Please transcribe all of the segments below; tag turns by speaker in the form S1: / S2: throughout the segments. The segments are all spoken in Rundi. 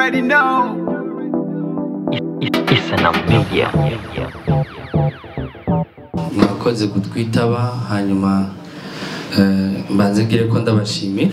S1: already know.
S2: Isana Media.
S3: mwakoze kutwitaba hanyuma eh, mbanze ngire ko ndabashimira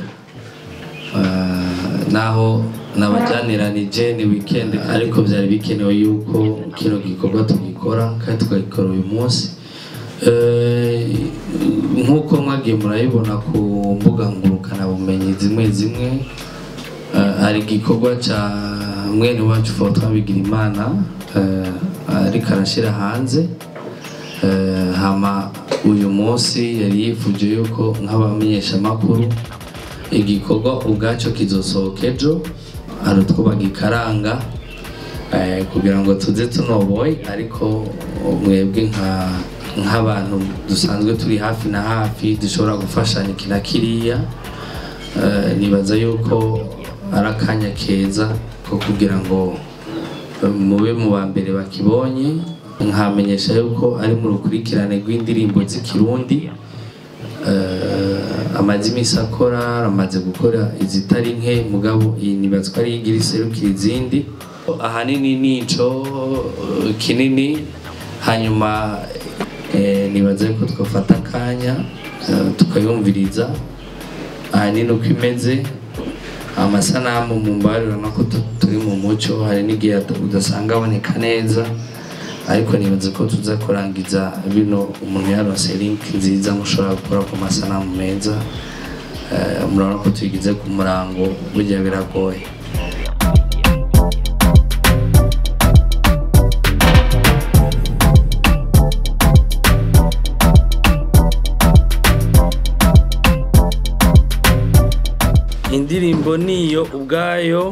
S3: Eh, naho nabajyaniranije ni weekend ariko byari bikenewe yuko kino gikorwa tugikora kandi tukagikora uyu munsi Eh, nk'uko mwagiye murabibona ku mbuga ngurukanabumenyi zimwe zimwe eh, hari igikorwa cya mwene wacu Fortran Bigirimana eh, ariko arashyira hanze Eh, hama uyu munsi yari yifuje yuko nk'abamenyeshamakuru igikorwa ubwacyo kizosohoka ejo hari utwo bagikaranga eh, kugira ngo tuze tunoboye ariko mwebwe nka nk'abantu dusanzwe turi hafi na hafi dushobora gufashanya iki na kiriya Eh, nibaza yuko ari akanya keza ko kugira ngo eh, mube mu ba mbere bakibonye nkamenyesha yuko ari mu rukurikirane rw'indirimbo z'ikirundi Eh, amaze iminsi akora aramaze gukora izitari nke mugabo iyi nibaza ko ari igira iserukira izindi ahanini nico eh, kinini hanyuma eh, nibaza ko twafata akanya eh, tukayumviriza ahanini uko imeze amasanamu mu mbari urabona ko tu- turi mu muco hari n'igihe ata- udasanga aboneka neza ariko nibaza ko tuza kurangiza bino umuntu yaronse link nziza mushobora gukora ku masanamu meza Eh, murabona ko tuyigize ku murango burya biragoye indirimbo niyo ubwayo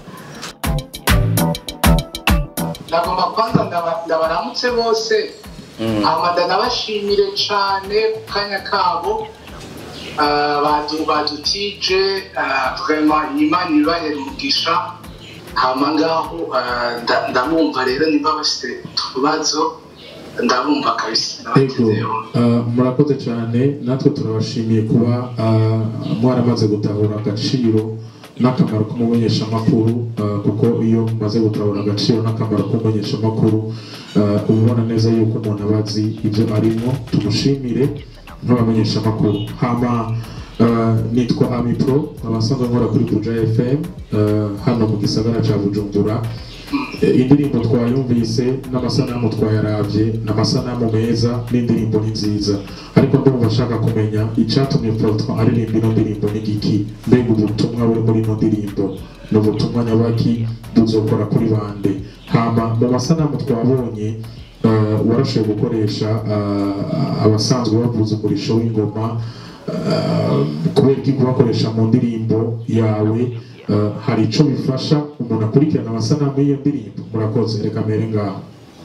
S4: ndagomba kwanza ndaba- ndabaramutse bose amada nabashimire cyane ku kanya kabo Ah, badu- badutije ah, vraiment imana ibahere umugisha hama ngaho ah, nda- ndabumva rero niba bafite utubazo ndabumva kabisa
S5: Ego,
S4: ndabatezeho
S5: uh, murakoze cyane natwe turabashimiye kuba uh, mwaramaze gutahura agaciro n'akamaro k'umumenyeshamakuru uh, kuko iyo mumaze gutahura agaciro n'akamaro k'umumenyeshamakuru uh, uba ubona neza yuko umuntu aba azi ibyo arimo tumushimire nk'abamenyeshamakuru hama uh, nitwa amipro abasanzwe nkora kuri buja fm uh, hano mu gisagara cya bujumbura Eh, indirimbo twayumvise n'amasanamu twayaravye ni amasanamu meza n'indirimbo ni nziza ariko ndumva ashaka kumenya icyatumye Fortran aririmba ino ndirimbo ni giki mbega ubutumwa buri muri ino ndirimbo ni ubutumwa nyabaki buzokora kuri bande hama mu masanamu twabonye uh, warashoboye gukoresha uh, abasanzwe bavuza umurisho w'ingoma uh, kubera iki kubakoresha mu ndirimbo yawe Uh, hari icyo bifasha umuntu akurikirana amasanamu y'iyo ndirimbo murakoze reka mbere ngaho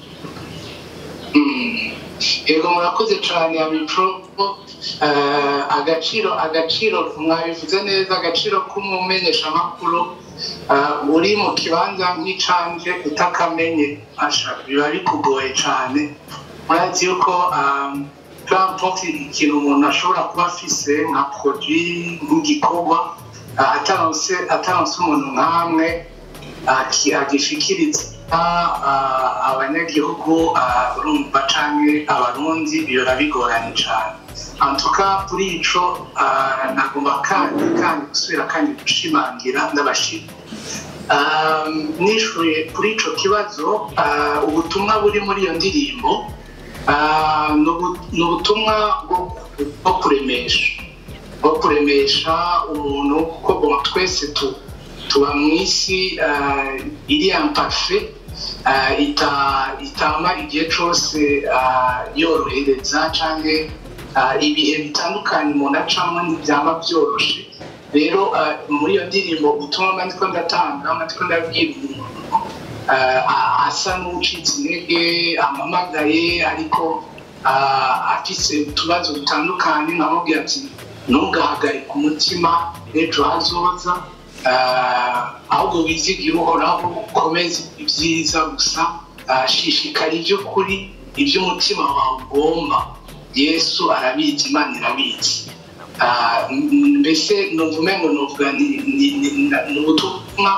S4: yego murakoze cyane abipro agaciro agaciro mwabivuze neza agaciro k'umumenyeshamakuru ah, uri mu kibanza nk'icanje utakamenye asha biba bikugoye cyane murazi yuko peu ikintu umuntu ashobora kuba afise nka produit nk'igikorwa ah, ataronse ataronse umuntu nk'amwe aki- agishikiriza ah, abanyagihugu ah, urumva canke abarundi bihora bigoranye cane antuka kuri ico ah, nagomba kandi kandi gusubira kandi gushimangira ndabashima Um, nishuye kuri ico kibazo ah, ubutumwa buri muri iyo ndirimbo ah, ni ubu- ni ubutumwa bwo- bwo kuremesha bwo kuremesha umuntu kuko bon, twese tu tuba mu isi ah, iri ampafe ita- itama igihe cyose ah, yorohereza cyangwa ibihe bitandukanye umuntu acamo ntibyaba byoroshe rero ah, muri iyo ndirimbo ubutumwa mba ndiko ndatanga mba ndiko ndabwira umuntu ah, asa n'ucitse intege amamagaye ariko ah, afise utubazo dutandukanye nkamubwira ati ntugahagarike umutima ejo hazoza ah, ahubwo wizigire uhoraho ukomeze ibyiza gusa ah, shishikara iby'ukuri iby'umutima wawe ugomba yesu arabizi imana irabizi Ah, m- mbese numva umengo novuga ni ni- ni- ni ubutumwa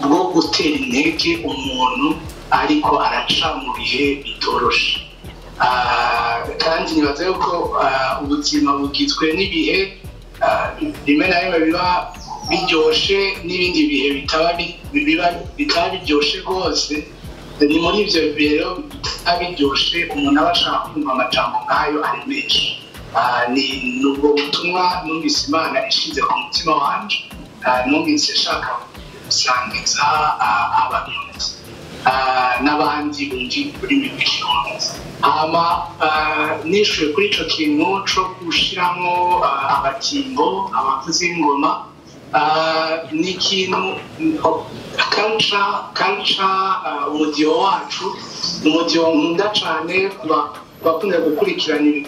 S4: bwo gutera intege umuntu ariko araca mu bihe bitoroshe Ah, kandi nibaza yuko ah, ubuzima bugizwe n'ibihe ah, rimwe na rimwe biba biryoshe n'ibindi bihe bitaba bi- biba- bitaba biryoshe rwose ni muri ibyo bihe rero bitaba biryoshe umuntu aba ashaka kumva amajambo nk'ayo ari menshi Ah, ni ni ubwo butumwa numvise imana ishize ku mutima wanje Ah, numvise nshaka gusangiza ah, abarundi ah, n'abandi bundi ururimi rw'ikirundi hama ah, nishuye kuri ico kintu co gushiramo ah, abatimbo abavuzi b'ingoma ah, ni ikintu culture culture ah, umudiho wacu ni umudiho nkunda cane kuba- kubakunda gukurikirana ibi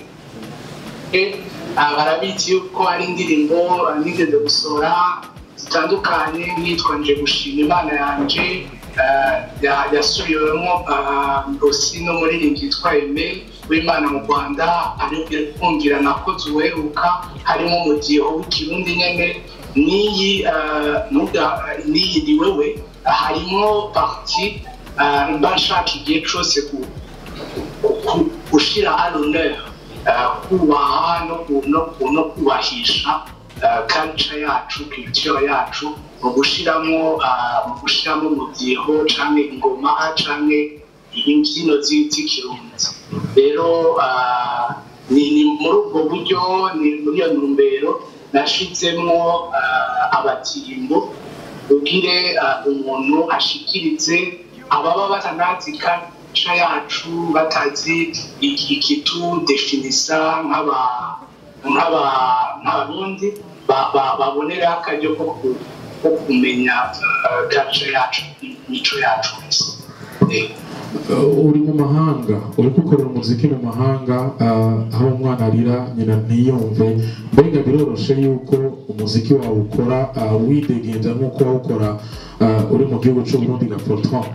S4: Ah, barabizi yuko hari indirimbo ah, nigeze gusohora zitandukanye nkitwa nje gushima imana yanje ah, ya- yasubiwemo ah, rosi n'umuririmbyi yitwa eme w'imana mu rwanda aribwira kumvira nakoze uweruka harimo umudiho w'ikirundi nyene n'iyi ah, nuga- n'iyi ni wewe harimo parti ah, mba nshaka igihe cose ku- ku- gushira à l'honneur uh, kubaha no, ku- no, ku- no kubahisha uh, culture yacu culture yacu mu gushiramo uh, mu gushiramo umudiho canke ingoma canke imbyino zi- z'ikirundi rero uh, ni, ni muri ubwo buryo ni muri iyo ntumbero nashizemwo uh, abatimbo ugire uh, umuntu ashikirize ababa batanazi culture yacu batazi iki- ikitu definisa nk'aba nk'aba- nk'abarundi ba- ba- babonera akaryo ko ku- ko kumenya uh, culture yacu imico yacu Eh,
S5: Uh, uri mu mahanga uri gukorera umuziki mu mahanga uh, aho umwana arira nyina ntiyumve mbega biroroshe yuko umuziki wawe ukora uh, widegenza nk'uko wawukora uh, uri mu gihugu cy'uburundi na fortran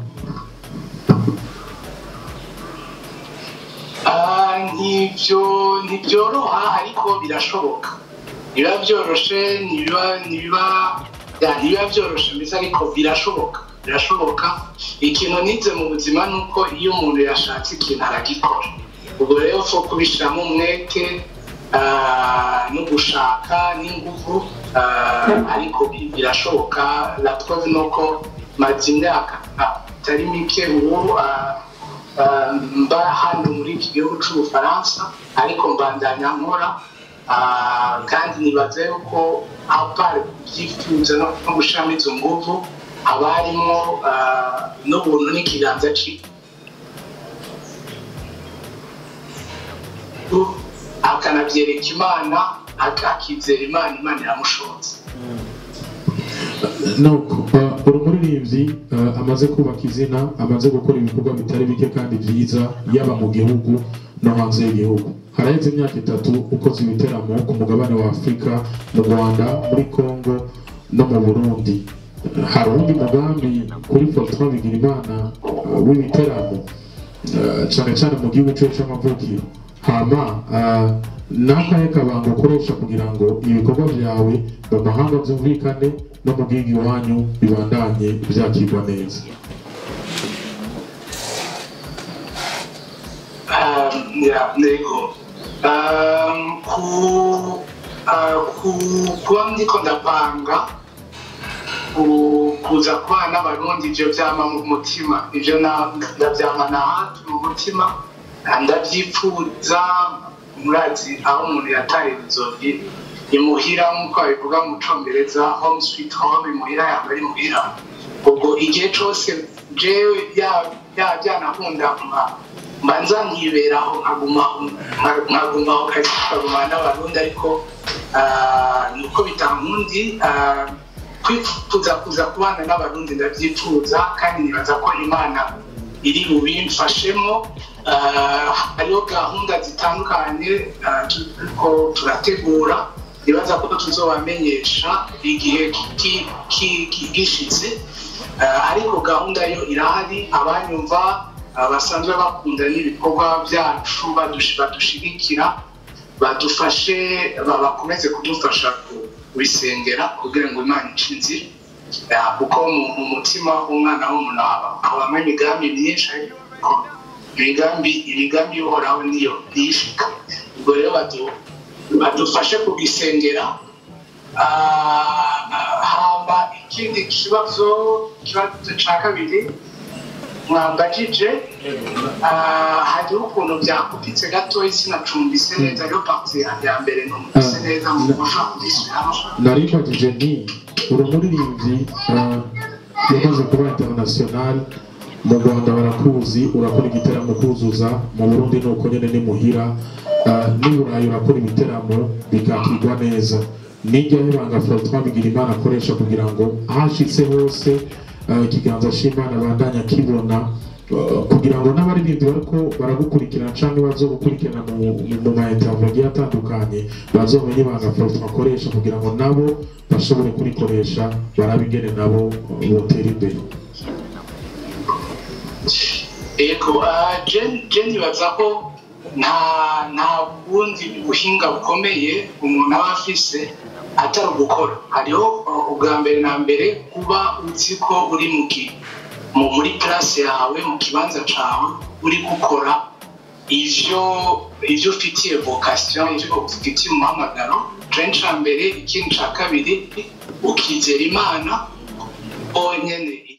S4: Ah, ntibyo ntibyoroha ariko birashoboka biba byoroshe ntibiba ntibiba ya, ntibiba byoroshe mbese ariko birashoboka birashoboka ikintu nize mu buzima ni uko iyo umuntu yashatse ikintu aragikora ubwo rero fo kubishyiramo umwete ah, no gushaka n'ingufu ah, ariko bi- birashoboka la preuve ni uko maze imyaka itari mike ubu ah, Uh, mba hano muri iki gihugu cy'ubufaransa ariko mbandanya nkora uh, kandi nibaza yuko apart kubyifuza no no gushiramo izo nguvu haba harimo uh, n'ubuntu n'ikiganza cyiwe akanabyereka imana ak- akizera imana imana iramushotse
S5: nuko uh, uri umuririmbyi uh, amaze kubaka izina amaze gukora ibikorwa bitari bike kandi byiza yaba mu gihugu no hanze y'igihugu haraheze imyaka itatu ukoze ibiteramo ku mugabane wa afurika mu rwanda muri congo no mu burundi hari uwundi mugambi kuri fortran bigirimana uh, w'ibiteramo uh, cyane cyane mu gihugu cyacu cy'amavukiro hama uh, n'akahe kabanga ukoresha kugira ngo ibikorwa byawe mu mahanga byumvikane no mu gihugu iwanyu bibandanye byakirwa neza
S4: Um, ya ntego Um, ku uh, ku kuba ndiko ndapanga ku- kuza kubana n'abarundi ibyo byama mu mutima ibyo na- ndabyamana hafi mu mutima Ah, ndabyifuza murazi aho umuntu yataye inzogi imuhira nk'uko babivuga mu congereza home sweet home imuhira yaba ari muhira ubwo igihe cyose jewe ya- ya- byanakunda mba- mbanza nkiberaho nkagumaho nka- nkagumaho kazi nkagumana n'abarundi ariko ah, ni uko bitankundi ah, kwifuza kuza kubana n'abarundi ndabyifuza kandi nibaza ko imana iri bubimfashemo Ah, hariho gahunda zitandukanye ah, turiko turategura nibaza ko tuzobamenyesha igihe ki- ki- ki- gishitse Ah, ariko gahunda yo irahari abanyumva ah, basanzwe bakunda n'ibikorwa byacu badush- badushigikira badufashe ba- bakomeze kudufasha kubisengera kugira ngo imana ice inzira Ya, kuko mu- mu mutima w'umwana w'umuntu haba- habamo imigambi myinshi ariko imigambi imigambi ihoraho niyo niyishika ubwo rero badu- badufashe kugisengera Ah, hamba ikindi kibazo ikibazo cya kabiri mwambajije ah, hariho ukuntu byakupitse gatoya sinacumbise neza ariyo pati ya mbere numvise
S5: Ah,
S4: neza mu
S5: na-
S4: kurusha kubisubiramo
S5: naribajije nti uri umuririmbyi ah, yamaze kuba international mu rwanda barakuzi urakora igiteramo kuzuza mu burundi ni uko nyine ni muhira Ah, n'i burayi urakora ibiteramo bikakirwa neza nijyaho ibanga Francois Bigirimana akoresha kugira ngo ahashitse hose ah, ikiganza cy'imana bandanya kibona ah, kugira ngo n'abaririmbyi bariko baragukurikirana cyangwa bazogukurikirana mu mu- mu ma interview agiye atandukanye bazomenye ibanga Francois akoresha kugira ngo nabo bashobore kurikoresha barabigene nabo botera imbere
S4: yego ah, Jen Jen ibaza ko nta nta bundi buhinga bukomeye umuntu aba afise atari ugukora hariho uh, ubwa mbere na mbere kuba uzi ko uri mu ki mu muri place yawe mu kibanza cawe uri gukora ivyo ivyo ufitiye vocation ivyo ufitiye umuhamagaro ico ca mbere ikindi ca kabiri ukizera imana ko nyene